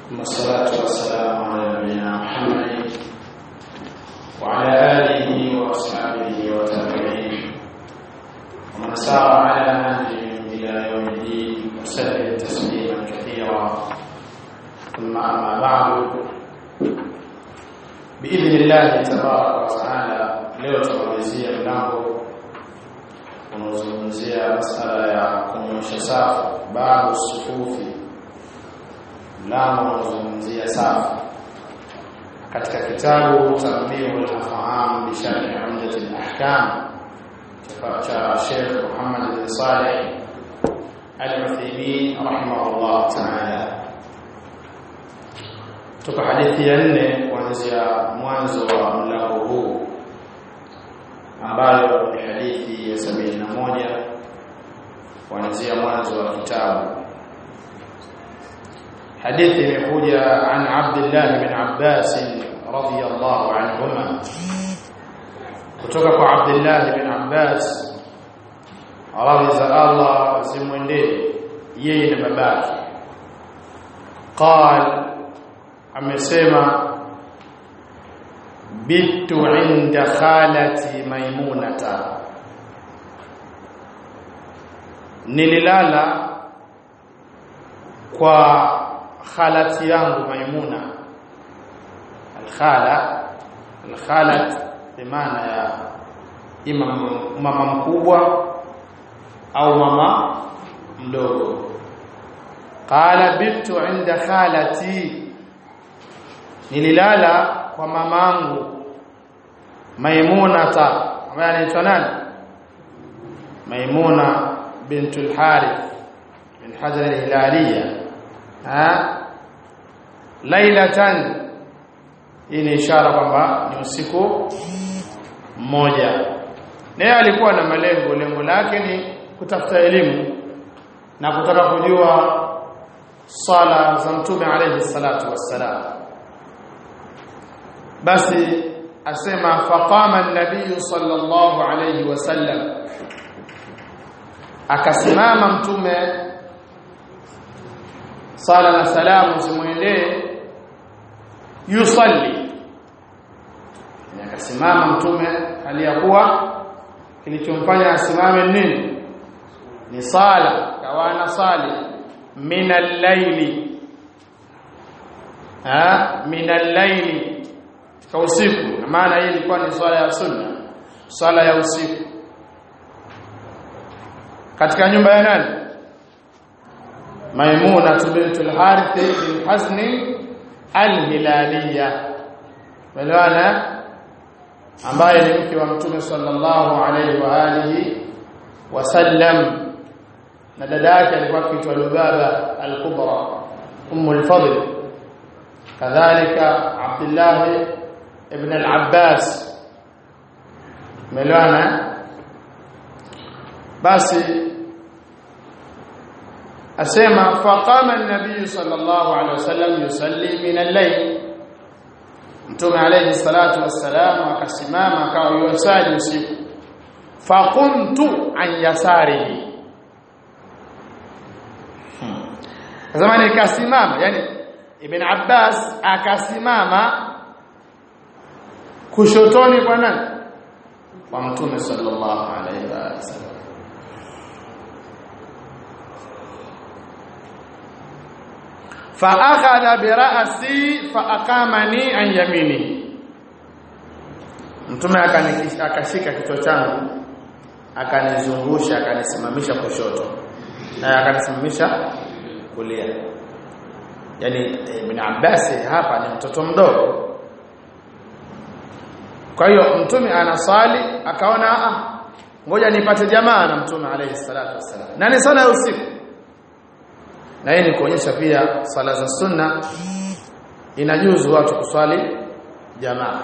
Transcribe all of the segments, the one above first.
ثم الصلاة والسلام على نبينا محمد وعلى آله وأصحابه وتابعين ومن سار على نهجهم إلى يوم الدين وسلم تسليما كثيرا ثم أما بعد بإذن الله تبارك وتعالى leo tunamalizia mlango unaozungumzia masala ya kunyosha safu babu sufufi mlango unaozungumzia safu katika kitabu Tanbihul Afham bi Sharh Umdat al-Ahkam cha Sheikh Muhammad bin Saleh Al-Uthaymeen rahimahullah ta'ala tuko hadithi ya nne kuanzia mwanzo wa mlango huu ambayo ni hadithi ya sabini na moja kuanzia mwanzo wa kitabu hadithi imekuja an Abdullah bin Abbas radhiyallahu anhuma kutoka kwa Abdullah bin Abbas radhi za Allah zimwendee yeye na babake قال amesema bitu inda khalati maimunata nililala kwa khalati yangu maimuna alkhala alkhalat bimaana ya ima mama mkubwa au mama mdogo qala bitu inda khalati nililala kwa mamangu Maimunata ambaye anaitwa nani Maimuna bintul Harith bin Hajar al-Hilaliya ha lailatan hii ni ishara kwamba ni usiku mmoja naye alikuwa na malengo lengo lake ni kutafuta elimu na kutaka kujua sala za mtume alayhi salatu wassalam basi asema faqama an-nabiy sallallahu alayhi wasallam akasimama mtume sala na salamu zimuendee yusalli akasimama mtume aliyakuwa kilichomfanya asimame nini ni sala kawana sali min al-layli ha min al-layli kwa usiku maana hii ilikuwa ni swala ya sunna swala ya usiku katika nyumba ya nani Maimuna bintul Harith bin Hazni al-Hilaliya walaana ambaye ni mke wa Mtume sallallahu alaihi wa alihi wasallam na dada yake alikuwa akiitwa Lubaba al-Kubra Ummu al-Fadl kadhalika Abdullah ابن العباس ملوانا basi asema faqama an-nabiy sallallahu alaihi wasallam yusalli min al-layl mtume alayhi salatu wassalam akasimama akawa yusali usiku faqumtu an yasarihi zamani kasimama yani ibn abbas akasimama kushotoni kwa nani kwa mtume sallallahu alaihi wasallam fa akhadha bi ra'si fa aqamani an yamini mtume akashika kichwa changu akanizungusha akanisimamisha kushoto na akanisimamisha kulia yani ibn Abbas hapa ni mtoto mdogo kwa hiyo mtume anasali akaona ah ngoja nipate jamaa na mtume alayhi salatu wasalam na ni sala ya usiku na hii ni kuonyesha pia sala za sunna inajuzu watu kuswali jamaa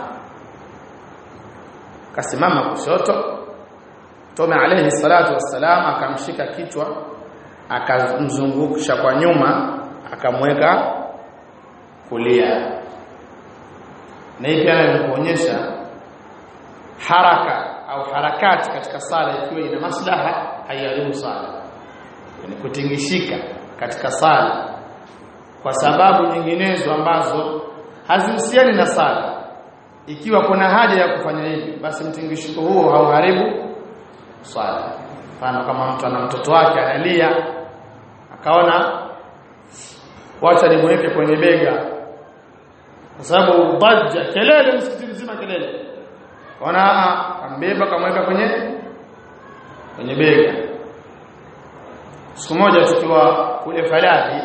kasimama kushoto mtume alayhi salatu wasalam akamshika kichwa akamzungusha kwa nyuma akamweka kulia na hii pia inaonyesha haraka au harakati katika sala ikiwa ina maslaha haiharibu sala yani kutingishika katika sala kwa sababu nyinginezo ambazo hazihusiani na sala ikiwa kuna haja ya kufanya hivi basi mtingishiko huo hauharibu swala mfano kama mtu ana mtoto wake analia akaona wacha nimweke kwenye bega kwa sababu bajja kelele msikiti mzima kelele ona ambeba kamweka kwenye kwenye bega siku moja tukiwa kule Faladi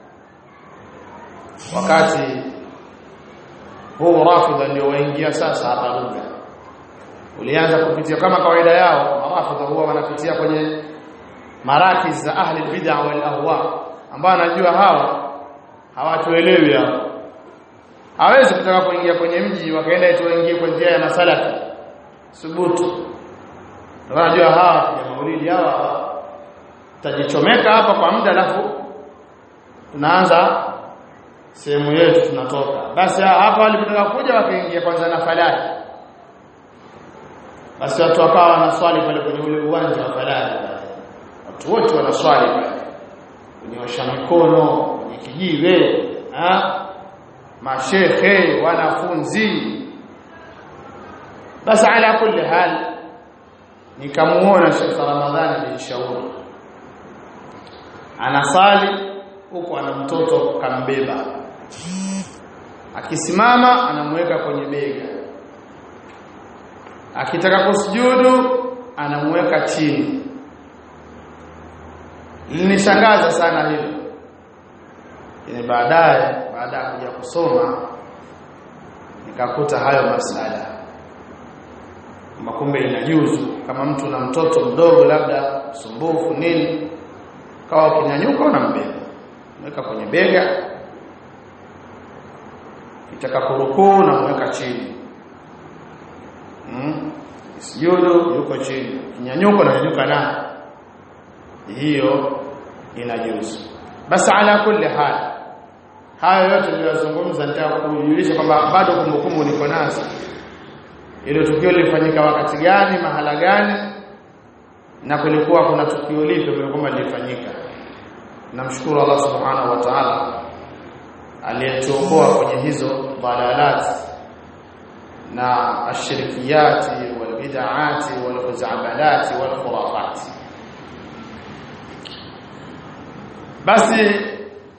wakati huu rafidha ndio waingia sasa hapa lugha ulianza kupitia kama kawaida yao marafidha huwa wanapitia kwenye marakiz za ahli bid'a wal ahwa ambao anajua hawa hawatuelewi hao hawezi kutaka kuingia kwenye mji wakaenda eti waingie kwa njia ya masalafi subutu ndio anajua hawa ya maulidi hawa tajichomeka hapa kwa muda alafu tunaanza sehemu yetu tunatoka basi hapa walipotaka kuja wakaingia kwanza na falaki basi watu wakawa wanaswali pale kwenye ule uwanja wa falaki watu wote wanaswali pale kunyosha mikono kwenye kijiwe ha mashehe wanafunzi basi ala kulli hal nikamuona Sheikh Ramadhani bin Shauri anasali huko ana mtoto kambeba akisimama anamweka kwenye bega akitaka kusujudu anamweka chini linishangaza sana hilo ni baadaye baada ya kuja kusoma nikakuta hayo masala makumbe inajuzu kama mtu na mtoto mdogo labda sumbufu nini kawa kinyanyuka unambeba mweka kwenye bega kitaka kurukuu na mweka chini mm. sujudu yuko chini kinyanyuka na nyanyuka na hiyo inajuzu basi ala kulli hal hayo yote niliyozungumza nitaka kujulisha kwamba bado kumbukumbu niko nazo ile tukio lilifanyika wakati gani mahala gani na kulikuwa kuna tukio lipi kwamba lilifanyika namshukuru Allah subhanahu wa ta'ala aliyetuokoa kwenye hizo dalalat na ashirikiyati wal bid'ati wal khuzabalati wal khurafati basi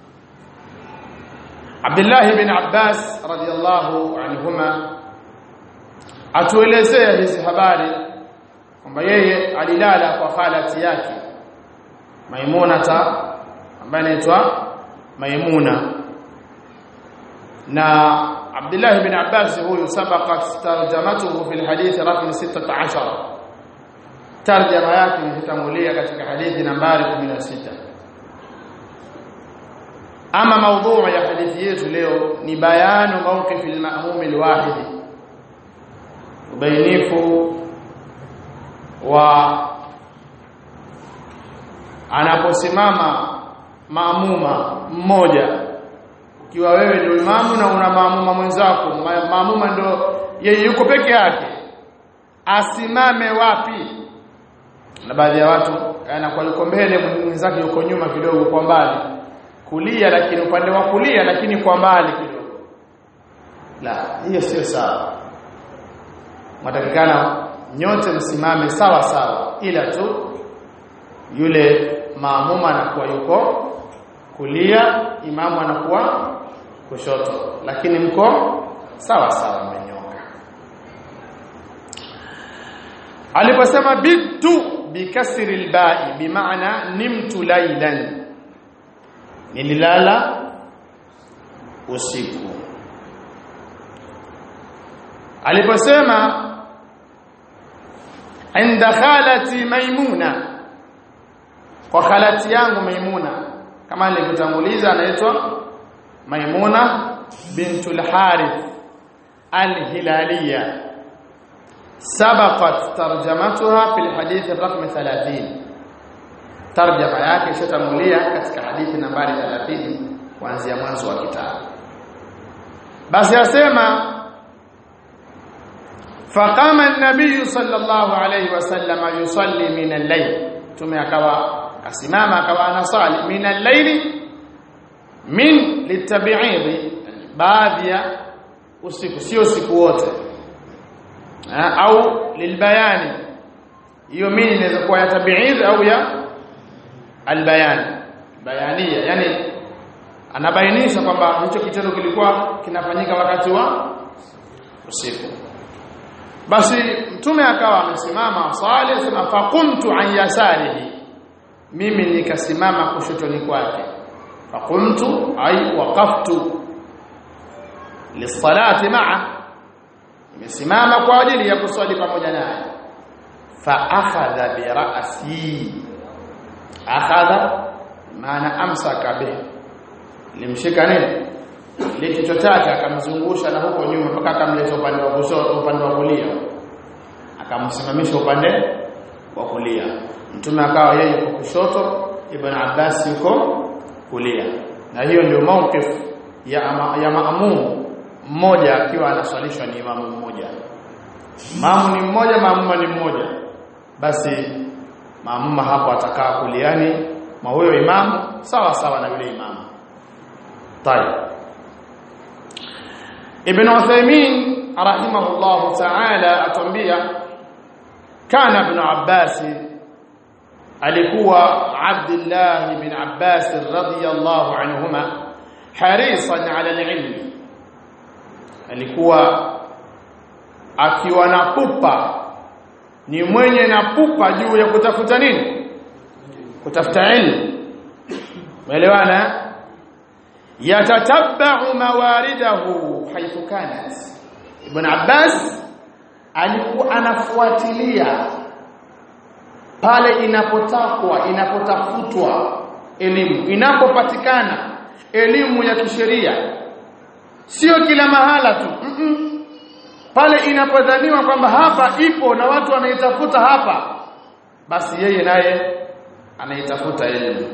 Abdullah ibn Abbas radiyallahu anhuma atuelezea hizi habari kwamba yeye alilala kwa khalati yake Maimunata ambaye anaitwa Maimuna na Abdullah ibn Abbas huyu sabaqat tarjamatuhu fi alhadith raqam 16 tarjama yake imetangulia katika hadithi nambari 16 ama maudhu ya hadithi yetu leo ni bayanu mawqif al-ma'mum al-wahid ubainifu wa anaposimama maamuma mmoja ukiwa wewe ndio imamu na una maamuma mwenzako maamuma ndio yeye yuko peke yake asimame wapi na baadhi ya watu anakuwa yuko mbele mwenzake yuko nyuma kidogo kwa mbali kulia lakini upande wa kulia lakini kwa mbali kidogo la hiyo sio sawa mwatakikana nyote msimame sawa sawa ila tu yule maamuma anakuwa yuko kulia imamu anakuwa kushoto lakini mko sawa sawa mmenyoka aliposema bitu bikasri alba'i bimaana nimtu laylan nililala usiku aliposema inda khalati maimuna kwa khalati yangu maimuna kama nilivyotanguliza anaitwa maimuna bintul harith al-hilaliya sabaqat tarjamatuha fi al-hadith ar-raqm 30 tarjama yake ishatangulia katika hadithi nambari 30 kuanzia mwanzo wa kitabu basi asema faqama an-nabiy sallallahu alayhi wasallam yusalli min al-layl tume akawa asimama akawa anasali min al-layli min litabi'idhi baadhi ya usiku sio usiku wote au lilbayani hiyo mini inaweza kuwa ya tabi'idh au ya albayan bayania yani anabainisha kwamba hicho kitendo kilikuwa kinafanyika wakati wa usiku basi mtume akawa amesimama swali sema faqumtu an yasarihi mimi nikasimama kushotoni kwake faqumtu ay waqaftu lisalati ma'a nimesimama kwa ajili ya kuswali pamoja naye fa akhadha bi ra'si akhadha maana amsaka bihi limshika nini ile kichwa chake akamzungusha na huko nyuma mpaka akamleta upande wa kushoto upande wa kulia akamsimamisha upande wa kulia mtume akawa yeye yuko kushoto ibn Abbas yuko kulia na hiyo ndio mawqif ya ama, ya maamum mmoja akiwa anaswalishwa ni imamu mmoja maamu ni mmoja maamuma ni mmoja basi maamuma hapo atakaa kuliani mwa huyo imamu sawa sawa na yule imamu طيب ابن عثيمين رحمه الله تعالى atuambia kana ibn Abbas alikuwa Abdullah ibn Abbas radhiyallahu anhuma harisan ala alilm alikuwa akiwa na pupa ni mwenye na pupa juu ya kutafuta nini kutafuta ilmu umeelewana yatatabba'u mawaridahu haythu kanat ibn Abbas alikuwa anafuatilia pale inapotakwa inapotafutwa elimu inapopatikana elimu ya kisheria sio kila mahala tu mm -mm. pale inapodhaniwa kwamba hapa ipo na watu wanaitafuta hapa basi yeye naye anaitafuta elimu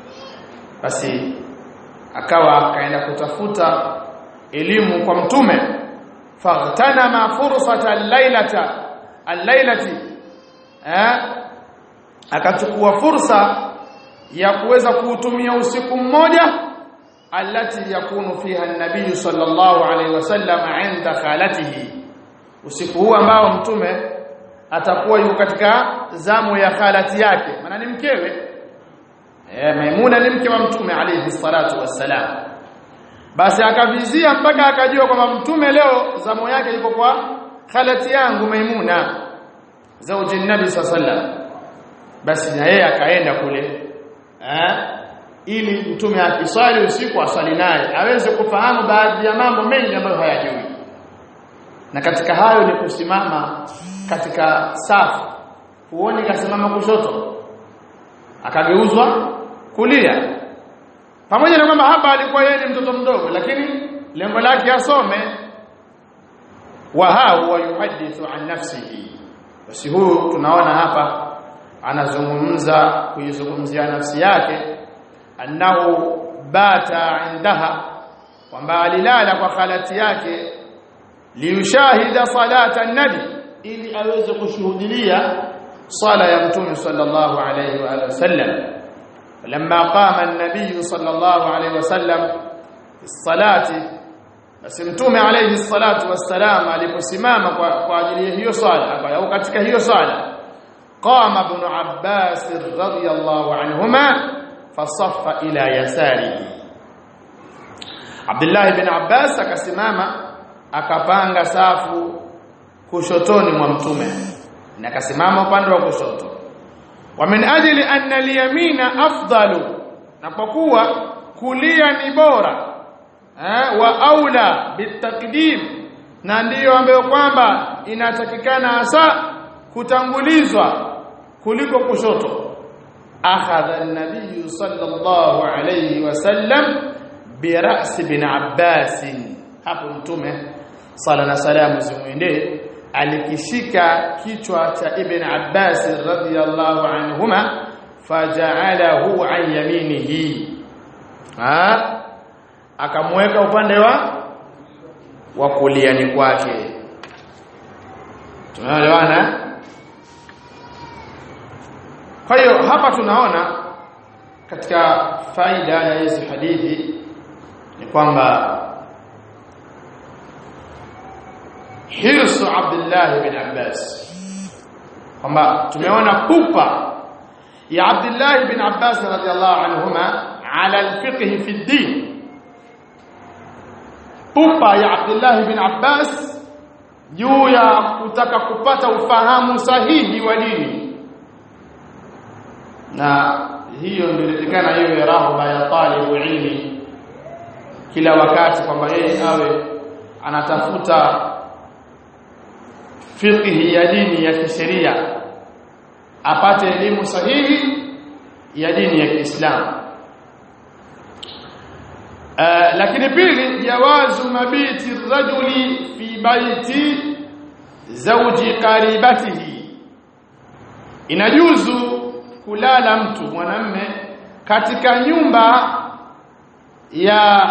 basi akawa akaenda kutafuta elimu kwa mtume faghtanama fursata al-lailata al-lailati eh akachukua fursa ya kuweza kuutumia usiku mmoja alati yakunu fiha an-nabiy sallallahu alayhi wasallam inda khalatihi usiku huu ambao mtume atakuwa yuko katika zamu ya khalati yake maana ni mkewe eh Maimuna ni mke wa mtume alayhi salatu wassalam basi akavizia mpaka akajua kwamba mtume leo zamu yake iko kwa khalati yangu Maimuna zauji nabi sallallahu basi na yeye akaenda kule eh ili mtume akiswali usiku aswali naye aweze kufahamu baadhi ya mambo mengi ambayo hayajui na katika hayo ni kusimama katika safu huoni kasimama kushoto akageuzwa kulia pamoja na kwamba hapa alikuwa yeye ni mtoto mdogo lakini lengo lake asome wa huwa yuhadithu an nafsihi basi huyu tunaona hapa anazungumza kuizungumzia nafsi yake annahu bata indaha kwamba alilala kwa khalati yake liushahida salata nabi ili aweze kushuhudia sala ya mtume sallallahu alayhi wa alihi wasallam لما قام النبي صلى الله عليه وسلم في الصلاه basi mtume alayhi salatu wassalam aliposimama kwa, kwa ajili ya hiyo swala au katika hiyo swala qama ibn abbas radhiyallahu anhuma fasaffa ila yasarihi Abdullah ibn Abbas akasimama akapanga safu kushotoni mwa mtume na akasimama upande wa kushoto wa min ajli anna al-yamina afdalu na kwa kuwa kulia ni bora eh, wa aula bitakdim na ndiyo ambayo kwamba inatakikana hasa kutangulizwa kuliko kushoto akhadha an-nabiy sallallahu alayhi wasallam bi ra's ibn Abbas hapo mtume sala na salamu zimwendee alikishika kichwa cha ibn Abbas radhiyallahu anhuma faja'alahu an yaminihi ha akamweka upande wa wa kuliani kwake tunaelewana kwa hiyo hapa tunaona katika faida ya hizi hadithi ni kwamba hirsu Abdullah bin Abbas kwamba tumeona pupa ya Abdullah bin Abbas radhiallahu anhuma ala alfiqh fi din pupa ya Abdullah bin Abbas juu ya kutaka kupata ufahamu sahihi wa dini na hiyo ndio inatakana iwe rahba ya talibu ilmi kila wakati kwamba yeye awe anatafuta fiqhi ya dini ya kisheria apate elimu sahihi ya dini ya Kiislamu uh, lakini pili jawazu mabiti rajuli fi baiti zawji qaribatihi inajuzu kulala mtu mwanamme katika nyumba ya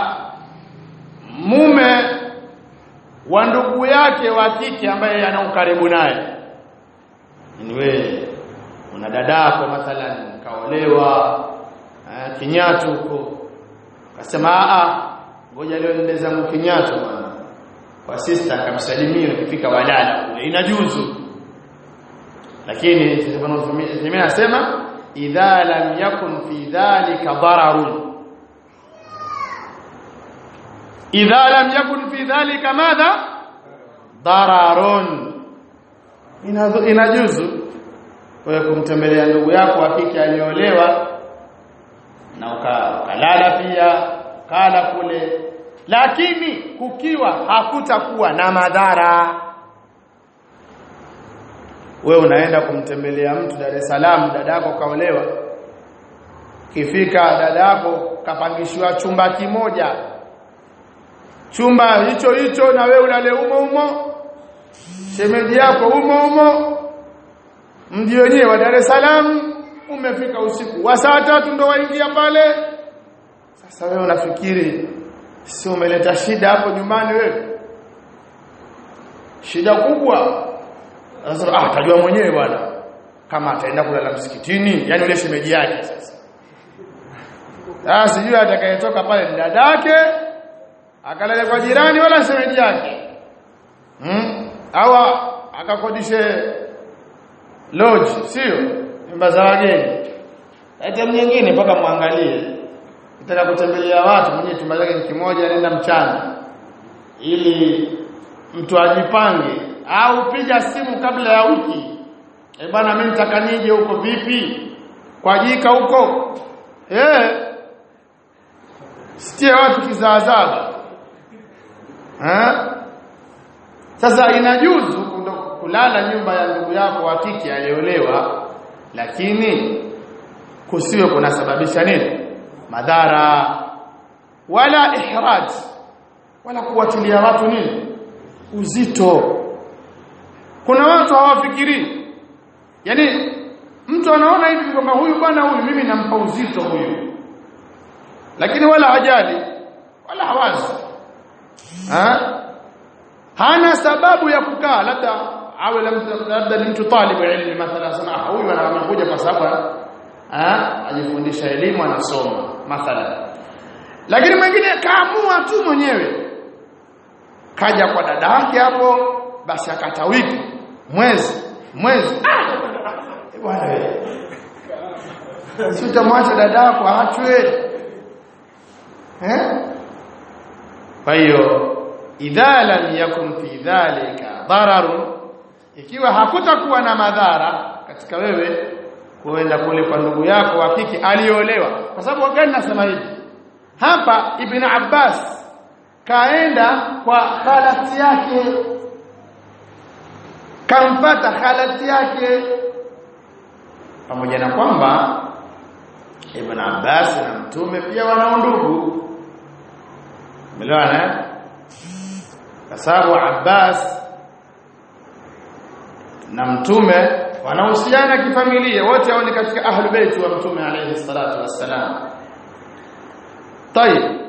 mume wa ndugu yake wa kike ambaye ana ukaribu naye ni wewe una dadako mathalan kaolewa uh, kinyatu huko akasema a ngoja leo nende zangu kinyatu bwana kwa sister akamsalimia ukifika walala kule inajuzu lakini Ibn anasema idha lam yakun fi dhalika dararun idha lam yakun fi dhalika madha dararun inajuzu wewe kumtembelea ndugu yako wa kike aliolewa na ukalala pia kala kule lakini kukiwa hakutakuwa na madhara wewe unaenda kumtembelea mtu Dar es Salaam dadako kaolewa kifika dadako kapangishiwa chumba kimoja chumba hicho hicho na wewe ulale umo umo shemeji yako umo umo mji wenyewe wa Dar es Salaam umefika usiku wa saa tatu ndo waingia pale sasa wewe unafikiri si umeleta shida hapo nyumbani wewe shida kubwa sasa ah tajua mwenyewe bwana kama ataenda kulala msikitini yani ule shemeji yake sasa ah sijui atakayetoka pale ni dadake akalale kwa jirani wala shemeji yake hmm? au akakodishe lodge sio nyumba za wageni hata nyingine mpaka muangalie nataka kutembelea watu mwenye chumba chake ni kimoja nenda mchana ili mtu ajipange au piga simu kabla ya wiki eh bana mimi nitaka nije huko vipi kwa jika huko eh sitie watu kizaazaba eh sasa inajuzu kulala nyumba ya ndugu yako wa kike aliolewa lakini kusiwe kunasababisha nini madhara wala ihraj wala kuwatilia watu nini uzito kuna watu hawafikiri yani mtu anaona hivi kwamba huyu bwana huyu mimi nampa uzito huyu lakini wala hajali wala hawazi ha? hana sababu ya kukaa labda awe labda ni mtu talibu ilmi mathalan sana huyu anakuja kwa sababu ajifundisha elimu anasoma mathalan lakini mwingine kaamua tu mwenyewe kaja kwa dada yake hapo basi akata wiki mwezi mwezi ah bwana wewe si utamwacha dada yako aachwe eh kwa hiyo idha lam yakun fi dhalika dararun ikiwa hakutakuwa na madhara katika wewe kuenda kule kwa ndugu yako wa kike aliolewa kwa sababu gani nasema hivi hapa ibn Abbas kaenda kwa khalati yake kampata khalati yake pamoja na kwamba ibn Abbas na mtume pia wana ndugu Umeelewana? Kwa sababu Abbas na mtume wanahusiana kifamilia wote hao ni katika ahlu bait wa mtume alayhi salatu wassalam. طيب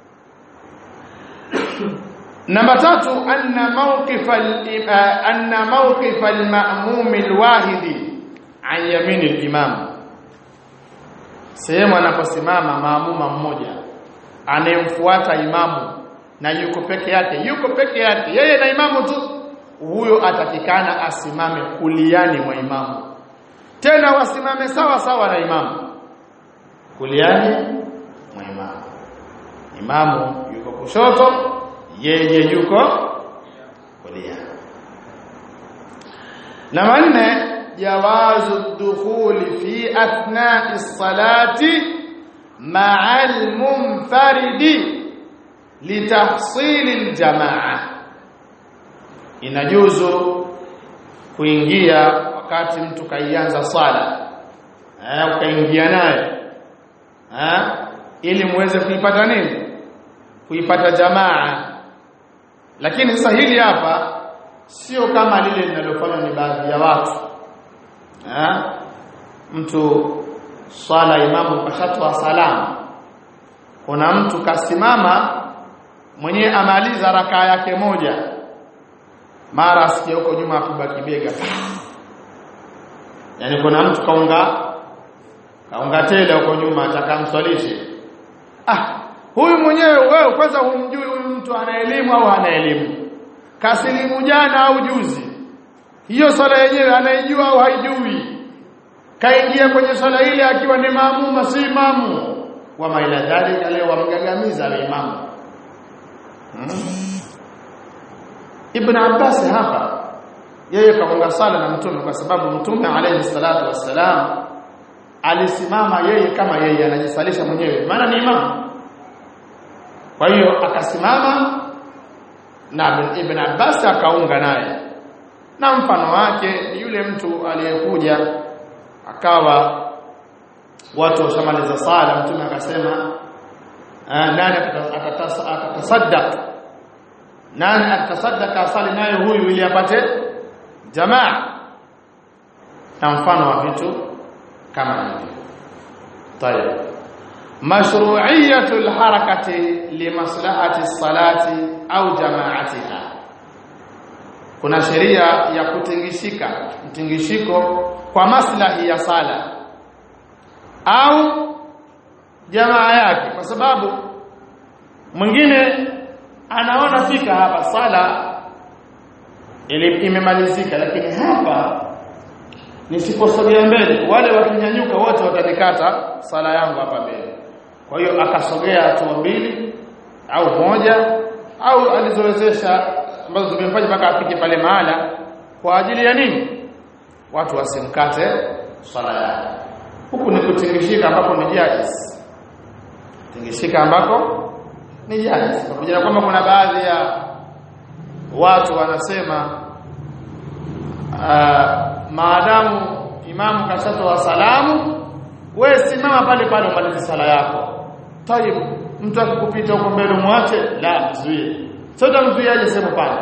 namba tatu anna mawqif anna mawqif al-ma'mum al-wahidi an yamin al-imam sehemu anaposimama maamuma mmoja anayemfuata imamu na yuko peke yake yuko peke yake yeye na imamu tu huyo atakikana asimame kuliani mwa imamu tena wasimame sawa sawa na imamu kuliani mwa imamu imamu yuko kushoto yeye yuko kulia na manne jawazu dukhuli fi athna'i salati ma'a al-munfaridi litahsili al-jamaa inajuzu kuingia wakati mtu kaianza sala eh ukaingia naye eh ili muweze kuipata nini kuipata jamaa lakini sasa hili hapa sio kama lile linalofanywa ni baadhi ya watu eh mtu swala imamu kashatoa salamu kuna mtu kasimama mwenyewe amaliza rakaa yake moja mara asikie huko nyuma apigwa kibega yani kuna mtu kaunga kaunga tele huko nyuma atakamswalishe ah huyu mwenyewe wewe kwanza humjui huyu mtu ana elimu au hana elimu kasilimu jana au juzi hiyo swala yenyewe anaijua au haijui kaingia kwenye swala ile akiwa ni maamuma si imamu wa maila dhalika leo wamgagamiza wa imamu hmm? Ibn Abbas hapa yeye kaunga sala na mtume kwa sababu mtume alayhi salatu wassalam alisimama yeye kama yeye anajisalisha mwenyewe maana ni imamu kwa hiyo akasimama na Ibn Abbas akaunga naye na mfano wake ni yule mtu aliyekuja akawa watu washamaliza sala mtume akasema nani atatasaddaq nani atasaddaka asali naye huyu ili apate jamaa na mfano wa vitu kama hivi tayeb mashru'iyatu alharakati limaslahati salati au jamaatiha kuna sheria ya kutingishika mtingishiko kwa maslahi ya sala au jamaa yake kwa sababu mwingine anaona fika hapa sala ili imemalizika lakini hapa nisiposogea mbele wale wakinyanyuka wote watanikata sala yangu hapa mbele kwa hiyo akasogea hatua mbili au moja au alizowezesha ambazo zimemfanya mpaka afike pale mahala kwa ajili ya nini watu wasimkate swala yake huku ni kutingishika ambapo ni jaiz tingishika ambako ni jaiz pamoja na kwamba kuna baadhi ya watu wanasema uh, maadamu imamu kashatoa salamu we simama pale pale umalize sala yako tayib mtu akikupita huko mbele mwache la mzuie sasa mzuiaje sema pale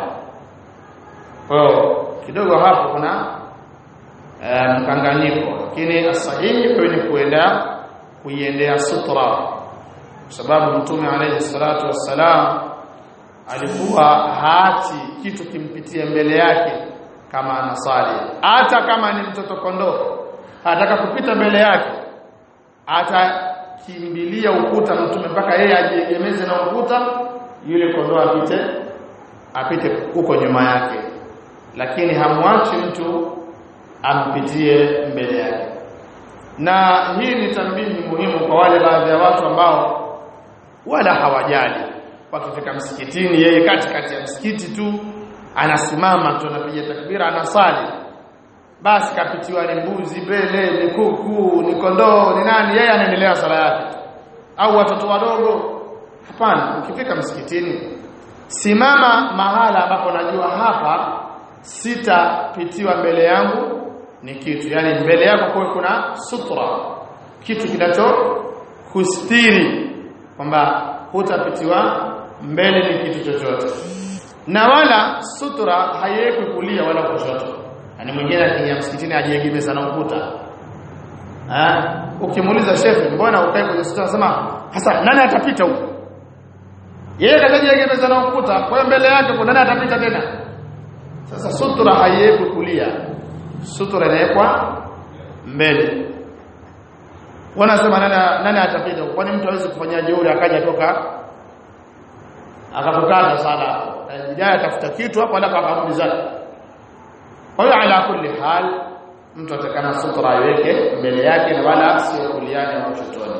oh kidogo hapo kuna uh, mkanganyiko lakini sahihi ni kuenda kuiendea sutra kwa sababu mtume alayhi salatu wassalam alikuwa hati kitu kimpitie mbele yake kama anasali hata kama ni mtoto kondoo ataka kupita mbele yake atakimbilia ukuta mtume mpaka yeye ajiegemeze na ukuta yule kondoo apite apite huko nyuma yake lakini hamwachi mtu ampitie mbele yake na hii ni tambihi muhimu kwa wale baadhi ya watu ambao wala hawajali wakifika msikitini yeye katikati ya msikiti tu anasimama tu anapiga takbira anasali basi kapitiwa ni mbuzi mbele ni kuku ni kondoo ni nani yeye anaendelea sala yake au watoto wadogo hapana ukifika msikitini simama mahala ambapo najua hapa sitapitiwa mbele yangu ni kitu yani mbele yako kwa kuna sutra kitu kinacho kustiri kwamba hutapitiwa mbele ni kitu chochote na wala sutra haiwekwi kulia wala kushoto yani mwingine akiingia msikitini ajiegemeza na ukuta ah ukimuuliza shefe mbona ukae kwenye sutra anasema hasa nani atapita huko yeye katajiegemeza na ukuta kwa mbele yake kuna nani atapita tena sasa sutra haiwekwi kulia sutra inawekwa mbele wanasema nani nani atapita kwani mtu hawezi kufanya jeuri akaja toka akakukata sala bidaya atafuta kitu hapo alafu akarudi zake kwa hiyo ala kulli hal mtu atakana sutra aiweke mbele yake na wala sio kuliani au kushotoni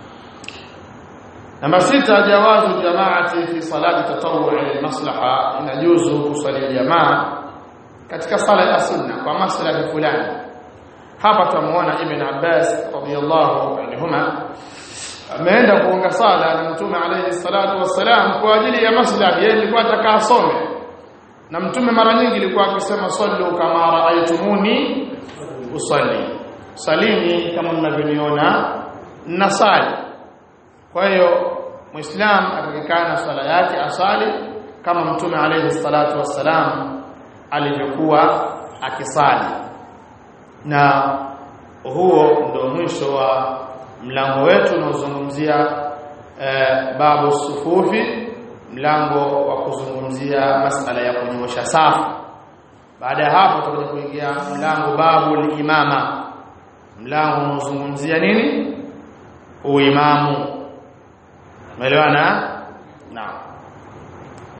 namba sita jawazu jamaati fi salati tatawwu lil maslaha inajuzu kusali jamaa katika sala ya sunna kwa maslahi fulani hapa tumuona ibn Abbas radiyallahu anhuma ameenda kuunga sala na mtume alayhi salatu wassalam kwa ajili ya maslahi yeye alikuwa atakaa some na mtume mara nyingi alikuwa akisema sallu kama raaitumuni usalli salini kama mnavyoniona nasali kwa hiyo muislam atakikana swala yake asali kama mtume alayhi salatu wassalam alivyokuwa akisali na huo ndio mwisho wa mlango wetu unaozungumzia eh, babu sufufi mlango wa kuzungumzia masala ya kunyosha safu baada ya hapo tutakuja kuingia mlango babu imama mlango unaozungumzia nini uimamu umeelewana naam